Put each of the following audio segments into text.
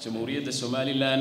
jamhuuriyadda somalilan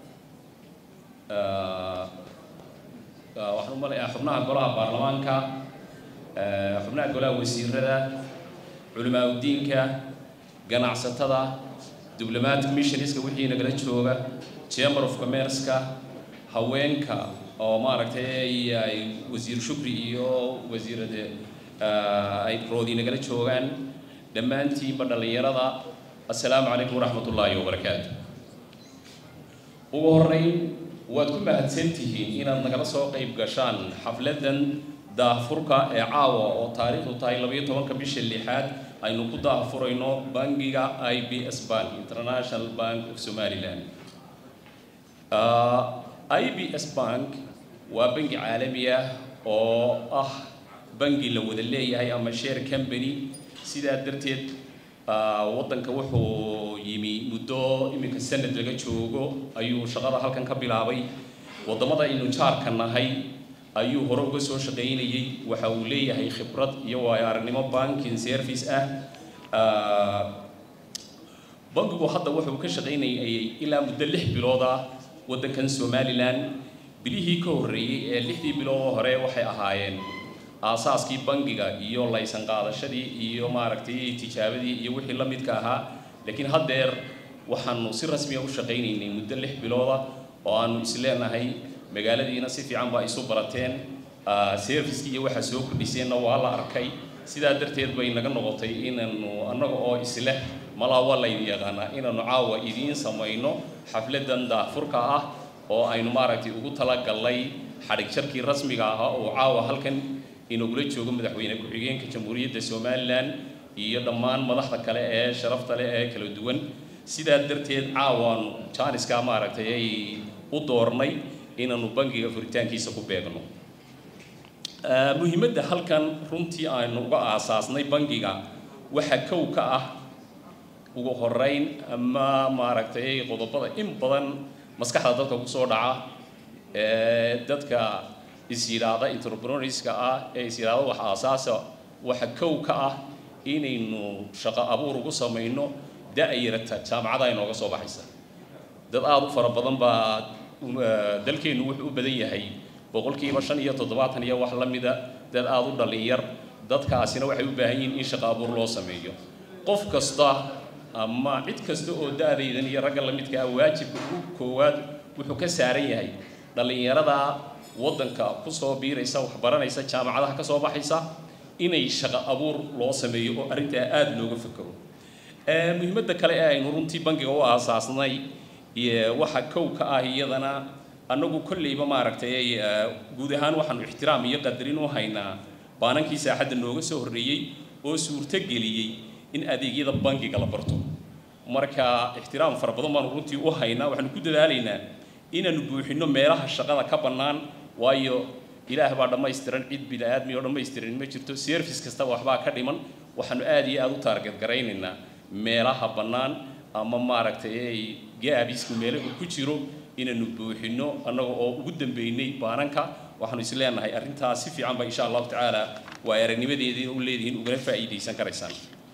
waxaan u malayaa xubnaha golaha baarlamaanka xubnaha golaha wasiirada culimaa udiinka ganacsatada diblomatic missionska wixii nagala jooga chamber of commerceka haweenka oo maaragtay ay wasiir shukri iyo wasiirada ay roodi nagala joogaan dhammaantiinba dhallinyarada assalaamu calaykum waraxmat ullaahi wabarakaatu ugu horreyn waad ku mahadsan tihiin inaad nagala soo qayb gashaan xafladan daahfurka ee caawa oo taariikhdu tahay labayo tobanka bisha lixaad aynu ku daahfurayno bangiga i b s bank international bank of somaliland i b s bank waa bangi caalami ah oo ah bangi la wada leeyahay ama share company sidaa darteed waddanka wuxuu yimi muddo iminka sanad laga joogo ayuu shaqada halkan ka bilaabay waddamada aynu jaarka nahay ayuu hore uga soo shaqaynayey waxa uu leeyahay khibrad iyo waayo aragnimo banking service ah bankigu hadda wuxuu ka shaqaynayay ilaa muddo lix bilood ah waddankan somalilan bilihii ka horreeyey ee lixdii bilood oo hore waxay ahaayeen aasaaskii bangiga iyo laysan qaadashadii iyo maaragtay tijaabadii iyo wixii la midka ahaa laakiin haddeer waxaanu si rasmiya u shaqaynaynay muddo lix bilooda oo aanu isleenahay magaaladiina si fiican baa isu barateen servicekii iyo waxaa soo kordhiseenna waa la arkay sidaa darteed bay naga noqotay inaanu annaga oo isleh malaa waa laydin yaqaanaa inaanu caawa idiin samayno xafladan daafurka ah oo aynu maaragtay ugu talagallay xadhig jarkii rasmiga ahaa oo caawa halkan inagula joogo madaxweyne ku-xigeenka jamhuuriyadda somalilan iyo dhammaan madaxda kale ee sharafta leh ee kala duwan sidaa darteed caawaanu jaaniskaa maaragtay ay u doornay inaanu bangiga furitaankiisa ku beegno muhiimadda halkan runtii aynu uga aasaasnay bangiga waxaa kow ka ah ugu horeyn ama maaragtay qodobada in badan maskaxda dadka kusoo dhaca ee dadka is yidhaahda entrepreneurska ah ee is yidhaahda wax aasaasa waxa kow ka ah inaynu shaqo abuur ugu samayno da-yarata jaamacada inooga soo baxaysa dad aada u fara badan baa dalkeennu wuxuu u badan yahay boqolkiiba shan iyo toddobaatan iyo wax la mida dad aada u dhalinyar dadkaasina waxay u baahan yihiin in shaqo abuur loo sameeyo qof kasta ama cid kasta oo da-daydan iyo ragga la midka ah waajibka ugu koowaad wuxuu ka saaran yahay dhallinyarada waddanka kusoo biiraysa waxbaranaysa jaamacadaha ka soo baxaysa inay shaqo abuur loo sameeyo oo arrintaa aada looga fekero muhiimadda kale ee aynu runtii bangiga u aasaasnay waxa kow ka ah iyadana annagu kolleyba maaragtay guud ahaan waxaanu ixtiraam iyo qadarin u haynaa baanankii saaxadda nooga soo horreeyey oo suurto geliyey in adeegyada bangiga la barto marka ixtiraam fara badan baanu runtii u haynaa waxaanu ku dadaalaynaa inaanu buuxinno meelaha shaqada ka bannaan waayo ilaah baa dhammaystiran cid bini aadmi oo dhammaystiran ma jirto service kasta waxbaa ka dhiman waxaanu aada iyo aada u taarget garaynaynaa meelaha bannaan ama maaragtay gaabisku meelo uu ku jiro inaanu buuxinno annaga oo ugu dambeynay baananka waxaanu is leenahay arrintaas si fiican ba insha allahu tacaala waa aragnimadeedii u leedihiin ugana faa'iidaysan karaysaan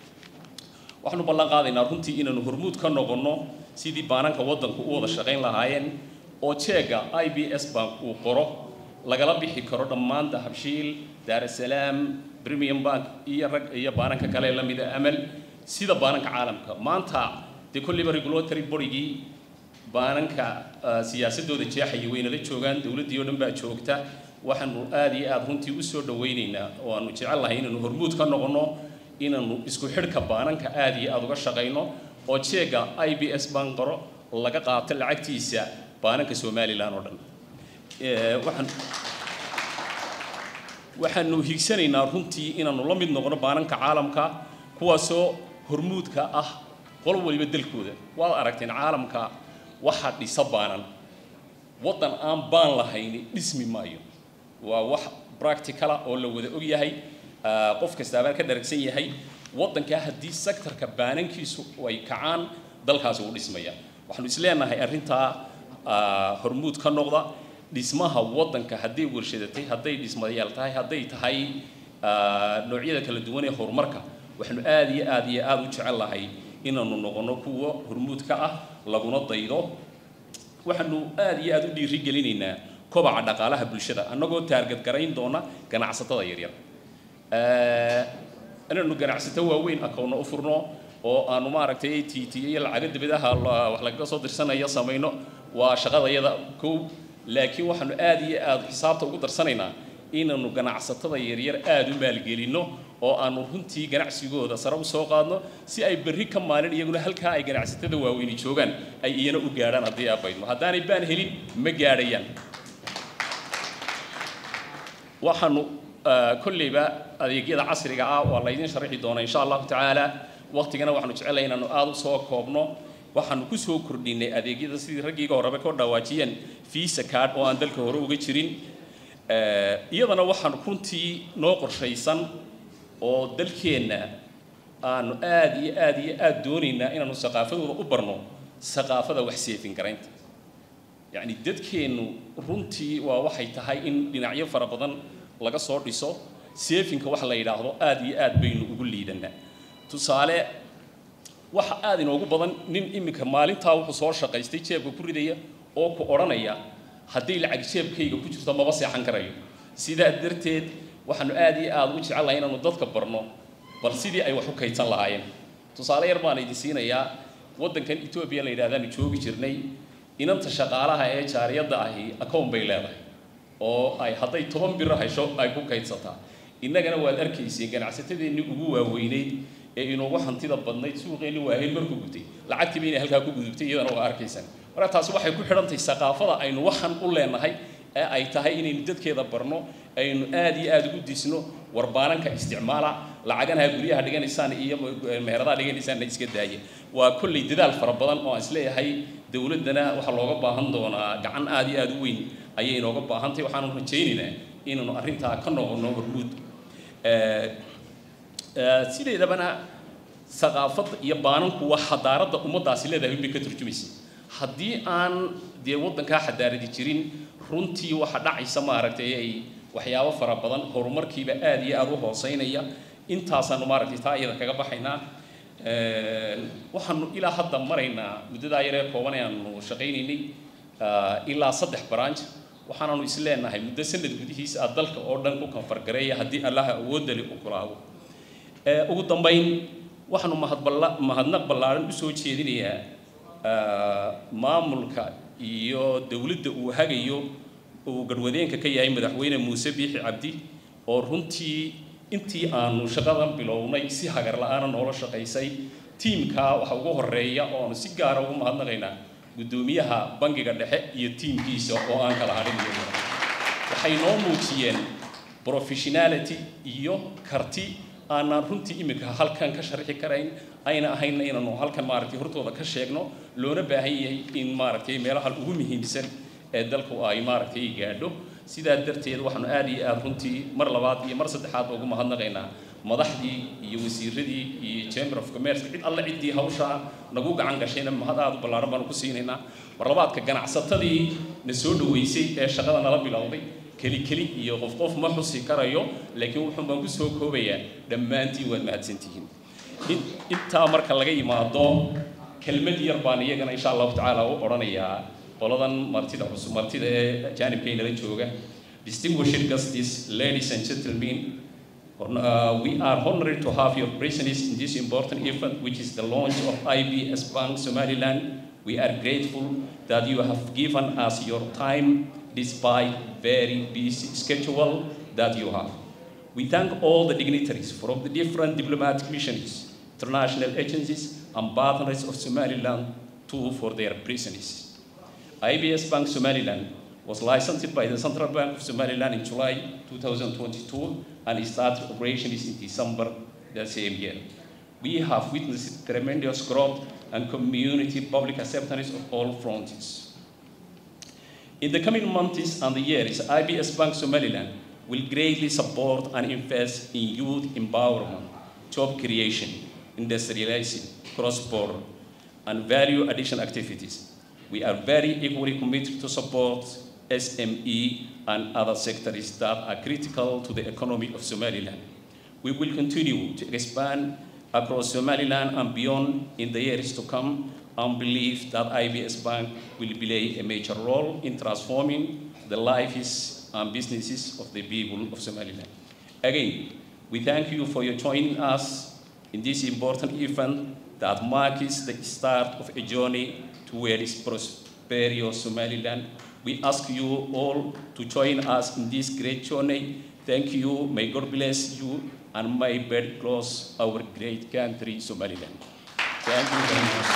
waxaanu ballan qaadaynaa runtii inaanu hormuud ka noqonno sidii baananka waddanku u wada shaqayn lahaayeen oo jeega i b s bank uu qoro lagala bixi karo dhammaan dahabshiil daarasalaam premium bank iyo rag iyo baananka kale la mida amal sida baananka caalamka maanta dee kolliba regulatory borygii baananka siyaasadooda jeexaya waynala joogaan dowladdii oo dhan baa joogta waxaanu aada iyo aada runtii usoo dhawaynaynaa oo aanu jecel lahay inaanu hormuud ka noqonno inaanu isku xidhka baananka aada iyo aada uga shaqayno oo jeega i b s bank qoro laga qaato lacagtiisa baananka somalilan oo dhan waxaan waxaanu higsanaynaa runtii inaanu la mid noqono baananka caalamka kuwaasoo hormuudka ah qolo waliba dalkooda waad aragteen caalamka waxa dhisa baanan waddan aan baan lahayni dhismi maayo waa wax practicala oo la wada og yahay qof kastaabaa ka dharagsan yahay waddankaa haddii sectorka baanankiisu ay kacaan dalkaasi uu dhismaya waxaanu is leenahay arrintaa hormuud ka noqda dhismaha waddanka hadday warshadatay hadday dhismayaal tahay hadday tahay noocyada kala duwan ee horumarka waxaanu aada iyo aada iyo aada u jecel lahay inaanu noqono kuwa hormuud ka ah laguna daydo waxaanu aada iyo aada u dhiiri gelinaynaa kobaca dhaqaalaha bulshada annagoo taargad garayn doona ganacsatada yaryar inaanu ganacsato waaweyn akowna u furno oo aanu maaragtay t t iyo lacago dibadaha wax lagaga soo dirsanaya samayno waa shaqadayada kow laakiin waxaanu aada iyo aada xisaabta ugu darsanaynaa inaanu ganacsatada yaryar aada u maalgelinno oo aanu runtii ganacsigooda sare usoo qaadno si ay berri ka maalin iyaguna halkaa ay ganacsatada waaweyni joogaan ay iyana u gaadhaan haddii abaydmo haddaanay baan helin ma gaadhayaan waxaanu kolleyba adeegyada casriga ah waa laydin sharaxi doonaa insha allahu tacaala waqtigana waxaanu jecelahay inaanu aada u soo koobno waxaanu ku soo kordhinay adeegyada sidii raggiiga horeba ka dhawaajiyeen visa card oo aan dalka hore uga jirin iyadana waxaanu runtii noo qorshaysan oo dalkeenna aanu aada iyo aada iyo aada doonaynaa inaanu saqaafadooda u barno saqaafada wax seefin garaynta yacni dadkeennu runtii waa waxay tahay in dhinacyo fara badan laga soo dhiso seefinka wax la yidhaahdo aada iyo aad baynu ugu liidanaa tusaale waxa aada inoogu badan nin iminka maalintaa wuxuu soo shaqaystay jeebka ku ridaya oo ku odhanaya hadday lacag jeebkayga ku jirto maba seexan karayo sidaa darteed waxaanu aada iyo aada u jecellahay inaanu dadka barno bal sidii ay wax u kaydsan lahaayeen tusaale yar baan idin siinayaa waddankan etoobiya la yidhahdaanu joogi jirnay inanta shaqaalaha ee jaariyadda ahi akown bay leedahay oo ay hadday toban biro hesho ay ku kaydsataa innagana waad arkayseen ganacsatadeennii ugu waaweyneyd ee inoogu hantida badnayd suuqeenni waahel markuu gutay lacagtiiba inay halkaa ku gudubtay iyadana waa arkaysaan marka taasi waxay ku xidhantahay saqaafada aynu waxan u leenahay ee ay tahay inaynu dadkeeda barno aynu aada iyo aada ugu disno warbaananka isticmaala lacaganaha guryaha dhiganaysaan iyo meheradaha dhiganaysaanna iska daaya waa kolley dadaal fara badan oo aan isleeyahay dowladdana waxaa looga baahan doonaa gacan aada iyo aada u weyn ayay inooga baahantahay waxaanu rajaynaynaa inaanu arrintaa ka noqono hormuud sideedabana saqaafadda iyo baananku waa xadaaradda ummaddaasi leedahay bay ka turjumaysa haddii aan dee waddankaa xadaaradi jirin runtii waxa dhacaysa maaragtay ay waxyaabo fara badan horumarkiiba aada iyo aada u hooseynaya intaasaanu maaragtay taa iyada kaga baxaynaa waxaanu ilaa hadda maraynaa muddadaa yaree kooban ee aanu shaqaynaynay ilaa saddex branch waxaanaanu is leenahay muddo sanad gudihiisa ah dalka oo dhan ku kanfargareeya haddii allaha awoodali u kulaabo ugu dambayn waxaanu mahadballa mahadnaq ballaaran usoo jeedinayaa maamulka iyo dowladda uu hagayo uu garwadeenka ka yahay madaxweyne muuse biixi cabdi oo runtii intii aanu shaqadan bilownay si hagar la-aana noola shaqaysay tiimkaa waxa ugu horeeya oo aanu si gaara ugu mahadnaqaynaa guddoomiyaha bangiga dhexe iyo tiimkiisa oo aan kala hadhin waxay noo muujiyeen professionality iyo karti aanaan runtii iminka halkan ka sharxi karayn ayna ahayna inaanu halkan maaragtay hortooda ka sheegno loona baahan yahay in maaragtay meelaha ugu muhiimsan ee dalku ay maaragtay gaadho sidaa darteed waxaanu aada iyo aada runtii mar labaad iyo mar saddexaadba ugu mahadnaqaynaa madaxdii iyo wasiiradii iyo chamber of commerce cid alle ciddii hawshaa nagu gacan gashayna mahad aada u ballaaran baanu ku siinaynaa mar labaadka ganacsatadii na soo dhaweysay ee shaqada nala bilowday keli keli iyo qof qof ma xusi karayo laakiin wuxuun baan ku soo koobayaa dhammaantiin waad mahadsantihiin intaa marka laga yimaado kelmad yar baan iyagana insha allahu tacaala u odhanayaa qoladan martida cusub martida ee jaanibkaynala jooga distinguished guests ladies and gentlemen uh, we are honored to have your presence in this important event which is the launch of IBS Bank Somaliland we are grateful that you have given us your time despite very busy schedule that you have. We thank all the dignitaries from the different diplomatic missions, international agencies, and partners of Somaliland too for their presence. IBS Bank Somaliland was licensed by the Central Bank of Somaliland in July 2022 and it started operations in December the same year. We have witnessed tremendous growth and community public acceptance of all fronts. In the coming months and years, IBS Bank Somaliland will greatly support and invest in youth empowerment, job creation, industrialization, cross-border, and value addition activities. We are very equally committed to support SME and other sectors that are critical to the economy of Somaliland. We will continue to expand across Somaliland and beyond in the years to come and believe that IBS Bank will play a major role in transforming the lives and businesses of the people of Somaliland. Again, we thank you for your joining us in this important event that marks the start of a journey towards prosperous Somaliland. We ask you all to join us in this great journey. Thank you. May God bless you and may God close our great country, Somaliland. Thank you very much.